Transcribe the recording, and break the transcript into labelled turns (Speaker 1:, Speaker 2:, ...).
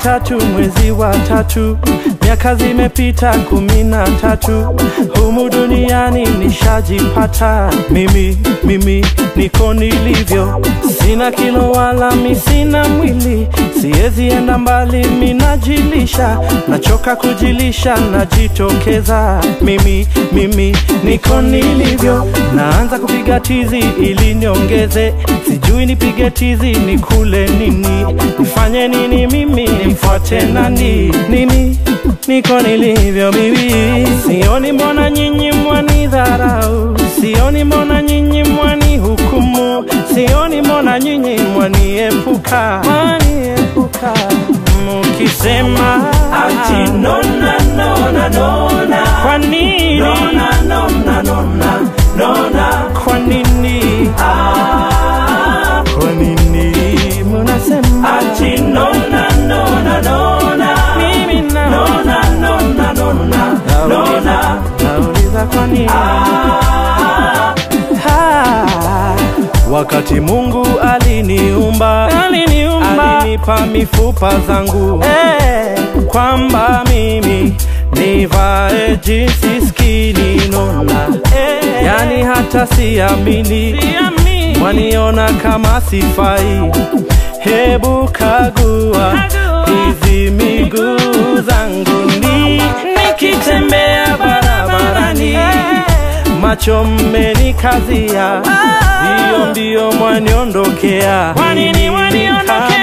Speaker 1: tatu mwezi wa tatu, miaka zimepita kumi na tatu, humu duniani nishajipata mimi, mimi niko nilivyo, sina kilo wala mi sina mwili, siwezi enda mbali, minajilisha, nachoka kujilisha, najitokeza mimi, mimi niko nilivyo, naanza kupiga tizi ili niongeze, sijui nipige tizi nikule nini, nifanye nini mimi, nimfuate nani? Mimi niko nilivyo mimi, sioni mbona nyinyi mwanidharau, sioni mbona nyinyi mwani hukumu, sioni mbona nyinyi mwaniepuka, mwaniepuka mukisema
Speaker 2: Ati nona nona nona
Speaker 1: kwa nini,
Speaker 2: nona nona nona nona
Speaker 1: kwa nini,
Speaker 2: ah
Speaker 1: kwa nini munasema
Speaker 2: Ati nona nona nona
Speaker 1: mimi na
Speaker 2: nona nona nona nona
Speaker 1: nauliza kwa nini Ha, wakati Mungu aliniumba
Speaker 3: Aliniumba.
Speaker 1: alinipa mifupa zangu eh, kwamba mimi nivae jinsi skini nona eh, yani hata siamini
Speaker 3: Siamini.
Speaker 1: waniona kama sifai hebu kagua hizi miguu zangu ni nikitembea barabarani macho mmenikazia hiyo ndiyo mwaniondokea
Speaker 3: Kwa nini waniondokea?